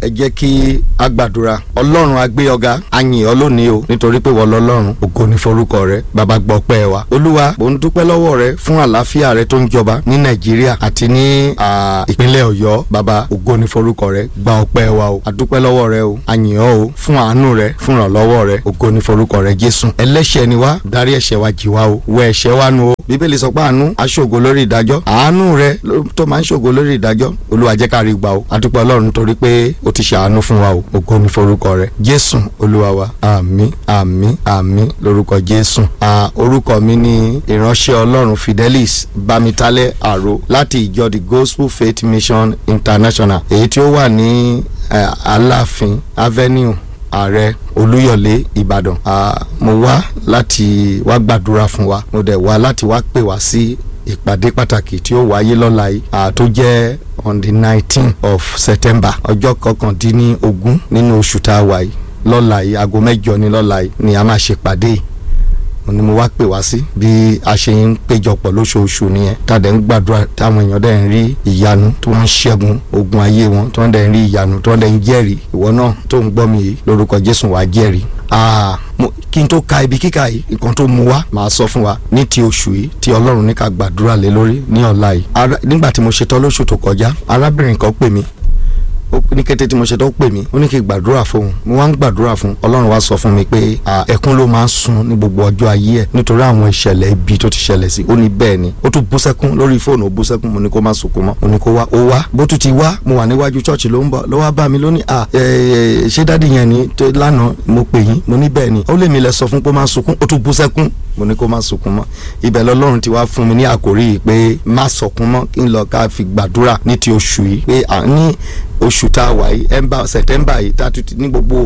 ẹ jẹ́ kí a gbàdúrà ọlọ́run a gbé ọ̀gá a yìn ọ́ lónìí o nítorí pé wọ́n lọ́lọ́run ògo ní forúkọ rẹ bàbá gbọ́ pẹ́ wa olúwa mò ń dúpẹ́ lọ́wọ́ rẹ fún àlàáfíà rẹ tó ń jọba ní nàìjíríà àti ní ìpínlẹ̀ ọ̀yọ́ bàbá ògo ní forúkọ rẹ gba ọpẹ́ wa o a dúpẹ́ lọ́wọ́ rẹ o a yìn ọ́ o fún àánú rẹ fún ìrànlọ́wọ́ rẹ ògo ní forúkọ rẹ jésù ẹlẹ́ṣẹ̀ ni wá dárí ẹ̀ṣẹ̀ wa jì wá o wẹ ẹ̀ṣẹ̀ wa nu o bíbélì sọ pé àánú aṣògo lórí ìdájọ́ àánú rẹ tó máa ń ṣògo lórí ìdájọ́ olúwa jẹ́ ká rí gbà o a dúpẹ́ ọlọ́run torí pé o ti ṣàánú fún wa o ògo ní forúkọ rẹ jésù olúwa wa àmín àmín àmín lórúkọ jésù à orúkọ mi ni ìránṣẹ́ ọlọ́run fidelis bamitalẹ àrò láti ìjọ the gospel faith mission international èyí tí ó wà ní aláàfin avenue ààrẹ olúyọ̀lé ìbàdàn mo wá láti wá gbàdúrà fún wa mo dẹ̀ wá láti wá pè wá sí ìpàdé pàtàkì tí ó wáyé lọ́la yìí tó jẹ́ on the nineteen of september ọjọ́ kọkàndínlógún nínú oṣù tá a wà yìí lọ́la yìí aago mẹ́jọ ní lọ́la yìí ni a máa ṣe pàdé yìí ni mo wá pè wá sí bí a ṣe ń péjọpọ̀ lóṣooṣù nìyẹn tàdé ń gbàdúrà táwọn èèyàn dẹ̀ ń rí ìyanu tí wọ́n ń ṣẹ́gun ogun ayé wọn tí wọ́n dẹ̀ ń rí ìyanu tí wọ́n dẹ̀ ń jẹ́rìí ìwọ náà tó ń gbọ́ mi yìí lórúkọ Jésù wàá jẹ́rìí kí n tó ka ibi kíkà yìí nǹkan tó mu wá màá sọ fún wa ní ti oṣù yìí tí ọlọ́run ní ká gbàdúrà lé lórí ní ọ̀la yìí nígbà tí mo ṣetán lóṣù tó kọjá arábìnrin kan pè mí ní kété tí mo ṣe tó pè mí ó ní kí n gbàdúrà fún un mo wá ń gbàdúrà fún ọlọ́run wá sọ fún mi pé ẹkún ló máa ń sun ní gbogbo ọjọ́ ayé ẹ̀ nítorí àwọn ìṣẹ̀lẹ̀ ibi tó ti ṣẹlẹ̀ sí ó ní bẹ́ẹ̀ ni ó tún bú sẹ́kún lórí fóònù ó bú sẹ́kún mo ní kó má sunkún mọ́ mo ní kó wá ó wá bó tún ti wá mo wà níwájú chọ́ọ̀chì ló ń bọ̀ ló wá bá mi lónìí à ṣé dádì yẹn ni lánàá mo pè yín mo ní bẹ́ẹ̀ ni ó lè mi lẹ sọ fún pé má sunkún ó tún bú sẹ́kún mo ní kó má sunkún mọ́ ibẹ̀ lọ́lọ́run ti wá fún mi ní àkórí yìí pé má sọkún mọ́ kí n lọ ká fi gbàdúrà ní ti oṣù yìí pé ní oṣù tá a wà yìí ẹnba sẹtẹmbà yìí tá a tún ti ní gbogbo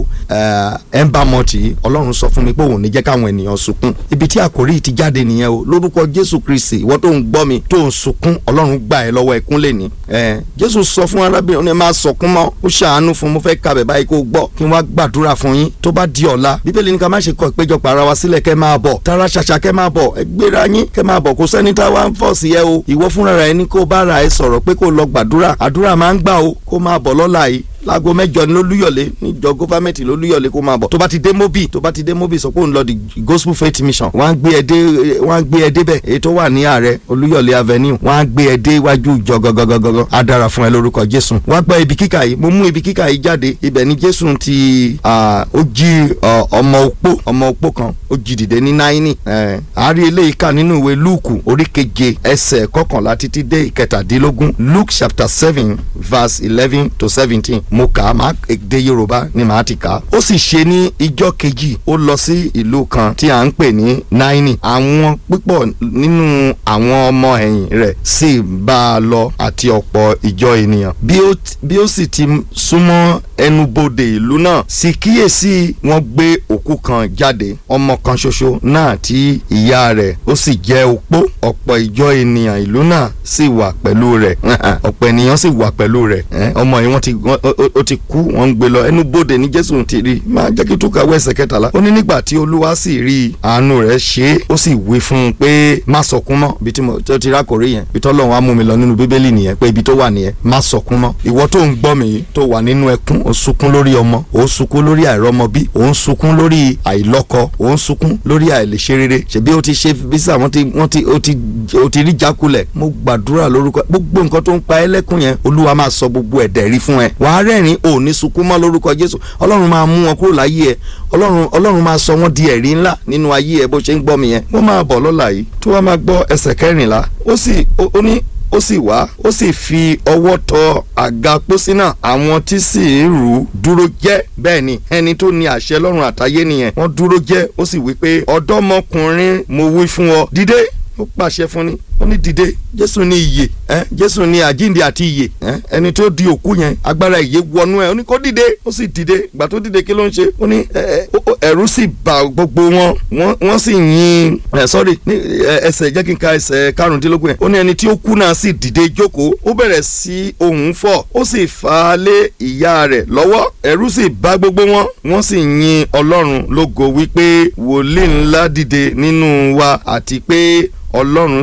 ẹnba mọtì yìí ọlọ́run sọ fún mi pé òun ní jẹ́ káwọn ènìyàn sunkún ibi tí àkórí yìí ti jáde nìyẹn o lórúkọ jésù kristi ìwọ tó ń gbọ́ mi tó ń sunkún ọlọ́run gbà ẹ́ lọ́wọ́ ẹkún lè ní. jésù sọ fún arábìnrin ní máa sọkún mọ́ ó ṣàánú fún mo fẹ́ kabẹ̀ báyìí kó gbọ́ kí n wá gbàdúrà fún yín tó bá di ọ̀la bíbélì ní ká má ṣe kọ ìpéjọpọ̀ ara wa sílẹ̀ kẹ́ máa bọ̀ tara ṣàṣà kẹ́ máa bọ̀ ẹ gbéra yín kẹ́ máa bọ̀ kó sẹ́ni tá a wá ń fọ̀ sí ẹ o ìwọ fúnra rẹ ní kó bá ra ẹ sọ̀rọ̀ pé kó lọ gbàdúrà àdúrà máa ń gbà o kó máa bọ̀ lọ́la yìí láago mẹ́jọ ní lólúyọ̀lé níjọ gọfàmẹǹtì lólúyọ̀lé kó máa bọ̀ tó bá ti dé mobi tó bá ti dé mobi sọ pé òun lọ di gospel faith mission wọ́n á gbé ẹ dé wọ́n á gbé ẹ débẹ̀ èyí tó wà ní ààrẹ olúyọ̀lé avenue wọ́n á gbé ẹ dé iwájú ìjọ gọgọgọgọ á dára fún ẹ lórúkọ jésù wọ́n á gbọ́ ibi kíkà yìí mo mú ibi kíkà yìí jáde ibẹ̀ ni jésù ti ó jí ọmọ opó ọmọ opó kan ó jí dìde ní náírì àárí eléyìí kà nínú ìwé lúùkù orí keje ẹsẹ̀ kọkànlá títí dé ìkẹtàdínlógún luke chapter seven verse eleven to seventeen mo kà á máa èdè yorùbá ni màá ti kà á. ó sì ṣe ní ijọ́ kejì ó lọ sí ìlú kan tí à ń pè ní náírì àwọn púpọ̀ nínú àwọn ọmọ ẹ̀yìn rẹ̀ sì bá a lọ àti ọ̀pọ̀ ìjọ ènìyàn. bí ó sì ti súnmọ́ ẹnubodè ìlú náà sì kíyèsí wọ́n gbé òkú kan jáde ọmọ kan ṣoṣo náà tí ìyá rẹ̀ ó sì jẹ́ opó ọ̀pọ̀ ìjọ ènìyàn ìlú náà sì wà pẹ̀lú rẹ̀ ọ̀pọ̀ ènìyàn sì wà pẹ̀lú rẹ̀ ọmọ yìí wọ́n ti ó ti kú wọ́n ń gbé lọ ẹnu bodè ní jésù ti rí máa jẹ́ kí túkà wọ ẹsẹ̀ kẹtàlá ó ní nígbà tí olúwa sì rí àánú rẹ̀ ṣe é ó sì wí fún un pé má sọkún mọ́ ibi tí mo ti rákòrí yẹn ibi tọ́lọ́run á mú mi lọ nínú bíbélì nìyẹn pé ibi tó wà nìyẹn má sọkún mọ́ ìwọ tó ń gbọ́ mi yìí tó wà nínú ẹkún ó sunkún lórí ọmọ ó sunkún lórí àìrọ́mọbí ó ń sunkún lórí àìlọ́kọ ó ń sunkún lórí àìlèṣe rere ṣebí ó ti ṣe bísà wọ́n ti wọ́n ti ó ti ó ti rí jákulẹ̀ mo gbàdúrà lórúkọ gbogbo nǹkan tó ń pa ẹ́ lẹ́kún yẹn olúwa máa sọ gbogbo ẹ̀dẹ̀ rí fún ẹ wàá rẹ́rìn ò ní sunkún mọ́ lórúkọ jésù ọlọ́run máa mú wọn kúrò láyé ẹ ọlọ́run ọlọ́run máa sọ wọ́n di ẹ̀rí ńlá nínú ayé ẹ bó ṣe ń gbọ́ mi yẹn wọ́n máa bọ̀ lọ́la yìí tí wọ́n máa gbọ́ ẹsẹ̀ kẹrìnlá ó sì ó ní ó sì wá ó sì fi ọwọ́ tọ àga pósí náà àwọn tí sì ń rù ú dúró jẹ́ bẹ́ẹ̀ ni ẹni tó ní àṣẹ lọ́run àtayé nìyẹn wọ́n dúró jẹ́ ó sì wí pé ọ̀dọ́mọkùnrin mo wí fún ọ dìde ó pàṣẹ fún ni ó ní dìde jésù ní ìyè ẹ jésù ní àjíǹde àti ìyè ẹ ẹni tó di òkú yẹn agbára ìyè wọnú ẹ ó ní kó dìde ó sì dìde ìgbà tó dìde kí ló ń ṣe ó ní ẹ̀rù sì bà gbogbo wọn wọ́n sì yin ẹ sọ́rí ní ẹsẹ̀ jẹ́ kí n ka ẹsẹ̀ karùndínlógún yẹn ó ní ẹni tí ó kú náà sì dìde jókòó ó bẹ̀rẹ̀ sí ohùn fọ̀ ó sì fà á lé ìyá rẹ̀ lọ́wọ́ ẹ̀rù sì bà gbogbo wọn wọ́n sì yin ọlọ́run lógo wípé wòlíì ńlá dìde nínú wa àti pé ọlọ́run sì wá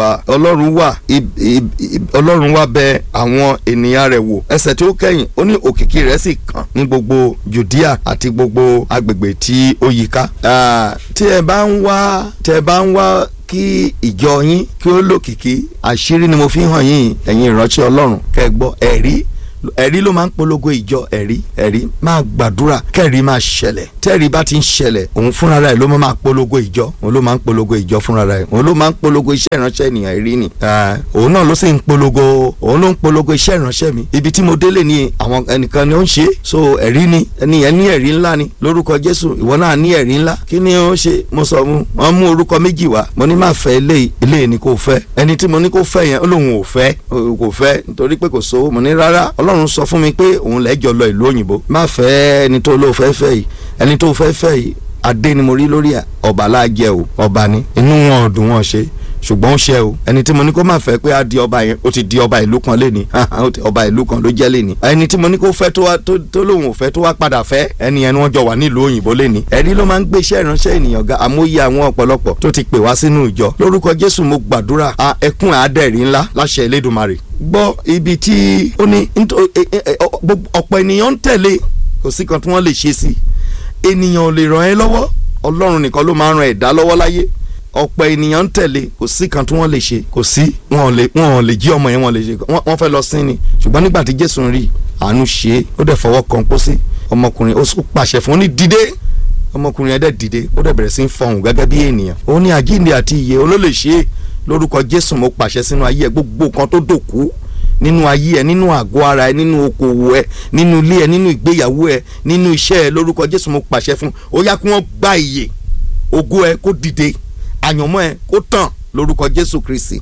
ah, ọlọ́run wà ib- ib- ib- ọlọ́run wà bẹ àwọn ènìyàn rẹ̀ wò ẹsẹ̀ tí ó kẹ́yìn ó ní òkìkí rẹ̀ sì kàn ní gbogbo Judea àti gbogbo agbègbè tí ó yíká Ah, tí ẹ bá ń wá tí ẹ bá ń wá kí ìjọ yín kí ó lòkìkí àṣírí ni mo fi hàn yín ẹ̀yin ìránṣẹ́ ọlọ́run kẹ́ ẹ gbọ́ ẹ̀rí ẹ̀rí ló máa ń polongo ìjọ ẹ̀rí ẹ̀rí máa gbàdúrà kẹ́rí máa ṣẹlẹ̀ tẹ́rí bá ti ń ṣẹlẹ̀ òun fúnra rẹ̀ ló máa polongo ìjọ òun ló máa ń polongo ìjọ fúnra rẹ̀ òun ló máa ń polongo iṣẹ́ ìránṣẹ́ ènìyàn ẹ̀rí ni Ah, òun náà ló sì ń polongo òun ló ń polongo iṣẹ́ ìránṣẹ́ mi ibi tí mo délé ni àwọn ẹnìkan ni ó ń ṣe é. so ẹ̀rí ni ẹni yẹn ní ẹ̀rí ńlá ni lórúkọ Jésù ìwọ náà ní ẹ̀rí ńlá kí ni ó ṣe mo sọ mu wọn mú orúkọ méjì wá mo ní má fẹ́ eléyìí eléyìí ni kò fẹ́ ẹni tí mo ní kó fẹ́ yẹn ó lóun ò fẹ́ ó kò fẹ́ nítorí pé kò sówó mo ní rárá Ọlọ́run sọ fún mi pé òun lẹ́jọ́ lọ ìlú òyìnbó má fẹ́ ẹni tó lóò fẹ́ fẹ́ yìí ẹni tó fẹ́ fẹ́ yìí adé ni mo rí lórí ẹ̀ ọba láàjẹ o ọba ni inú wọn ò dùn wọn ṣe ṣùgbọ́n ó ṣe o ẹni tí mo ní kó má fẹ́ pé á di ọba yẹn ó ti di ọba ìlú kan lé ní ọba ìlú kan ló jẹ́ lé ní ẹni tí mo ní kó fẹ́ tó wá tó tó lóun ò fẹ́ tó wá padà fẹ́ ẹni yẹn ni wọ́n jọ wà nílùú òyìnbó lé ní ẹ̀rí ló máa ń gbé iṣẹ́ ìránṣẹ́ ènìyàn ga àmóyé àwọn ọ̀pọ̀lọpọ̀ tó ti pè wá sínú ìjọ lórúkọ Jésù mo gbàdúrà a ẹkún àádẹ́rì ńlá láṣẹ Elédùmarè gbọ́ ibi tí ó ní nítò- ẹ- ẹ- ẹ- ọ- gbogbo- ọ̀pọ̀ ènìyàn ń tẹ̀lé kò sí kan tí wọ́n lè ṣe sí ènìyàn ò lè ràn ẹ́ lọ́wọ́ Ọlọ́run nìkan ló máa ń ran ẹ̀dá lọ́wọ́ láyé ọ̀pọ̀ ènìyàn ń tẹ̀lé kò sí kan tí wọ́n lè ṣe kò sí wọn ò lè wọn ò lè jí ọmọ yẹn wọn lè ṣe wọ́n wọ́n fẹ́ lọ sí ni ṣùgbọ́n nígbà tí Jésù ń rí àánú ṣe é ó dẹ̀ fọwọ́ kan pósí ọmọkùnrin ó sún pàṣẹ fún un ní dìde ọmọkùnrin yẹn dẹ̀ dìde ó dẹ̀ bẹ̀rẹ̀ sí í fọhùn gẹ́gẹ́ bí ènìyàn ó ní àjíǹde àti ìyè olólè ṣe é lórúkọ Jésù mo pàṣẹ sínú ayé ẹ gbogbo kan tó dòkú nínú ayé ẹ nínú àgọ́ ara ẹ nínú okòwò ẹ nínú ilé ẹ nínú ìgbéyàwó ẹ nínú iṣẹ́ ẹ lórúkọ Jésù mo pàṣẹ fún ó yá kí wọ́n gba ìyè ògo ẹ kó dìde àyànmọ́ ẹ kó tàn lórúkọ Jésù Kristi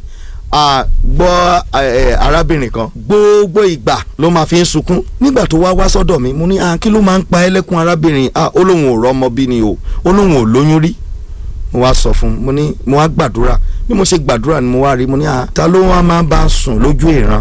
a gbọ́ ẹ, arábìnrin kan gbogbo ìgbà ló máa fi ń sunkún nígbà tó wá wá sọ́dọ̀ mi mo ní ah kí ló máa ń pa ẹlẹ́kún arábìnrin ah ó lóun ò rọ́mọ bí ni o ó lóun ò lóyún rí mo wá sọ fún un mo ní mo wá gbàdúrà bí mo ṣe gbàdúrà ni mo wá rí mo ní ah ta ló wá máa bá sùn lójú ìran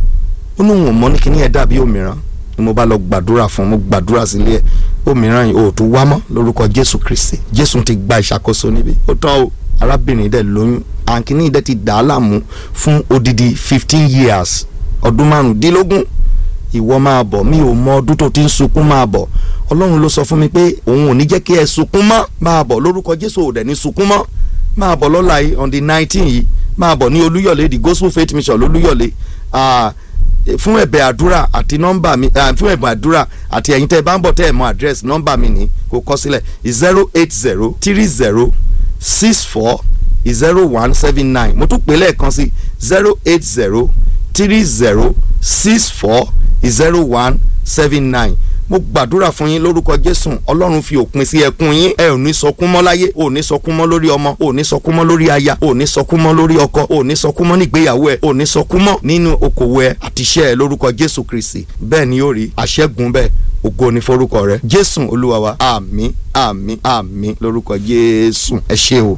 ó lóun ò mọ̀ ní kíní ẹ̀ dàbí òmíràn ni mo bá lọ gbàdúrà fún un mo gbàdúrà sílé ẹ̀ òmíràn yìí ò tún wá mọ́ lórúkọ Jésù Kristi Jésù ti gba ìṣàkóso níbí ó tán o arábìnrin dẹ̀ lóyún àǹkíní dẹ̀ ti dà á láàmú fún odidi fifteen years ọdún márùndínlógún ìwọ máa bọ̀ mi ò mọ ọdún tó ti ń sunkún máa bọ̀ ọlọ́run ló sọ fún mi pé òun ò ní jẹ́ kí ẹ sunkún mọ́ máa bọ̀ lórúkọ jésù ò dẹ̀ ní sunkún mọ́ máa bọ̀ lọ́la yìí on the nineteen yìí máa bọ̀ ní olúyọ̀lé the gospel faith mission lolúyọ̀lé ah, fún ẹ̀bẹ̀ àdúrà àti nọ́mbà mi ah, fún ẹ̀bẹ̀ àdúrà àti ẹ̀yin tẹ́ ẹ bá ń bọ̀ tẹ́ ẹ mọ àdírẹ́sì nọ́mbà mi ní kó kọ sílẹ̀ zero eight zero three zero six four zero one seven nine mo tún pè lẹ́ẹ̀kan sí zero eight zero three zero six four zero one seven nine mo gbàdúrà fún yín lórúkọ jésù ọlọ́run fi òpin sí ẹkún yín ẹ ò ní sọkún mọ́ láyé ò ní sọkún mọ́ lórí ọmọ ò ní sọkún mọ́ lórí aya ò ní sọkún mọ́ lórí ọkọ ò ní sọkún mọ́ nígbéyàwó ẹ ò ní sọkún mọ́ nínú okòwò ẹ àti iṣẹ́ ẹ lórúkọ jésù kristi bẹ́ẹ̀ ni yóò rí àṣẹ́gun bẹ́ẹ̀ ògo ni forúkọ rẹ jésù olúwa wa àmín àmín àmín lórúkọ jésù ẹ ṣé o.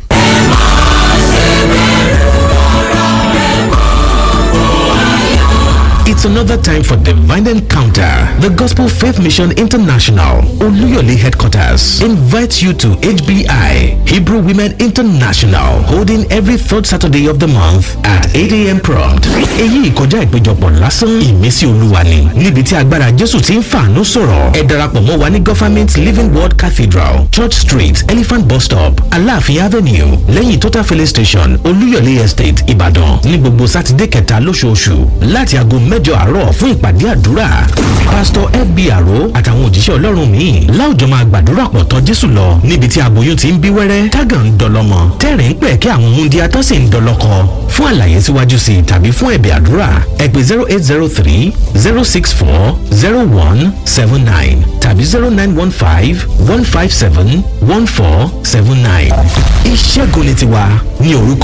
It's another time for Divine Encounter. The Gospel Faith Mission International, Oluyole headquarters, invites you to HBI, Hebrew Women International, holding every third Saturday of the month at 8 a.m. prompt. Èyí ìkọjá ìpéjọpọ̀ lásán ìmísí olúwa ni. Níbi tí agbára Jésù ti ń fàánú sọ̀rọ̀. Ẹ darapọ̀ mọ́ wa ní Government Living Word Cathedral, Church Street, Elephant Bus Stop, Aláàfin Avenue, lẹ́yìn Total Filling Station, Olúyọ̀lé Estate, Ìbàdàn. Ní gbogbo Sátidé kẹta lóṣooṣù láti aago mẹ́jọ àárọ̀ fún ìpàdé àdúrà. Pásítọ̀ FB Àró àtàwọn òjíṣẹ́ Ọlọ́run míì láwùjọ máa gbàdúrà pọ̀ tọ́ Jésù lọ níbi tí aboyún ti ń bí wẹ́rẹ́ tágà ń dọlọ́mọ tẹ́rìn ń pẹ̀ kí àwọn múndíá tó sì ń dọlọ́kọ. Fún àlàyé síwájú sí i tàbí fún ẹ̀bẹ̀ àdúrà ẹ pè zero eight zero three zero six four zero one seven nine tàbí zero nine one five one five seven one four seven nine. Ìṣẹ́gun ni tiwa ní orúkọ